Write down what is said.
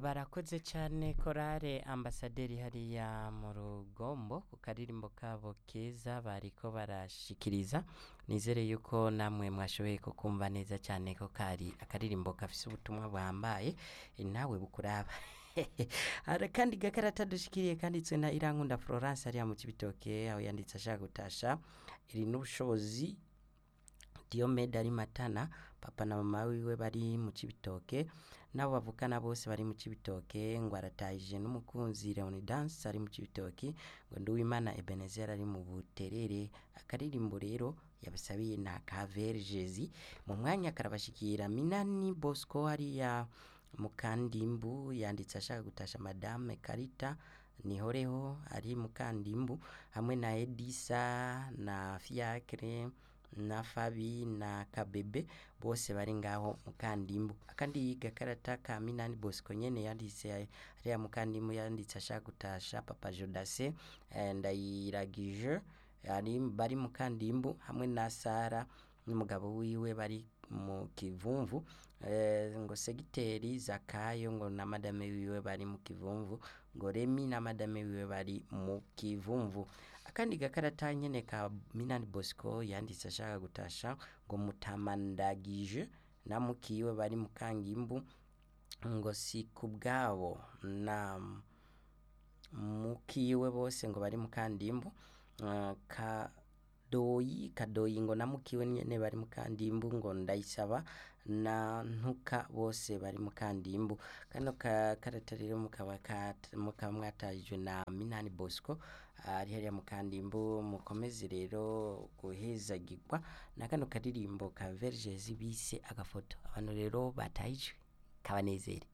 barakoze cyane korale ambasaderi hariya mu rugombo ku karirimbo kabo keza bariko barashikiriza nizere yuko namwe mwashoboye kukumva neza cyane ko kari akaririmbo gafise ubutumwa buhambaye eh, nawe bukuraba hari kandi gakarata dushikiriye kanditswe na irankunda florence hariya mu kibitoke aho yanditse ashaka gutasha iri n'ubushobozi Diomede ari Matana papa na mama wiwe bari mu Cibitoke nabo bavukana bose bari mu Cibitoke ngo aratahije n'umukunzi Leonidas ari mu Cibitoke ngo Nduwimana Ebenezer ari mu Buterere akaririmbo rero yabasabiye na Kavergezi mu mwanya karabashikira Minani Bosco hariya mu Kandimbu yanditse ashaka gutasha Madame Karita Nihoreho ari mu Kandimbu hamwe na Edisa na Fiacre na Fabi na Kabebe bose bari ngaho mu Kandimbu akandi gakarata ka Minani Bosco nyene yanditse hariya mu Kandimbu yanditse ashaka gutasha Papa Jodase eh, ndayiragije ari bari mu Kandimbu hamwe na Sara n'umugabo wiwe bari mu kivumvu eh, ngo segiteri Zakayo ngo na madame wiwe bari mu kivumvu ngo Remi na madame wiwe bari mu kivumvu akandi gakarata nyene ka Minani Bosco yanditse ashaka gutasha ngo mutamandagije na mukiwe bari mu Kangimbu ngo si kubwabo na mukiwe bose ngo bari mu Kandimbu uh, ka doyi kadoyi ngo namukiwe nyene bari mu kandimbu ngo ndayisaba na ntuka bose bari mu kandimbu kano ka karata rero mukaba kat- mukaba mwatajwe na Minani Bosco ari hariya mu kandimbu mukomeze rero guhezagirwa na kano karirimbo ka Vergezi bise agafoto abantu rero batahijwe kabanezere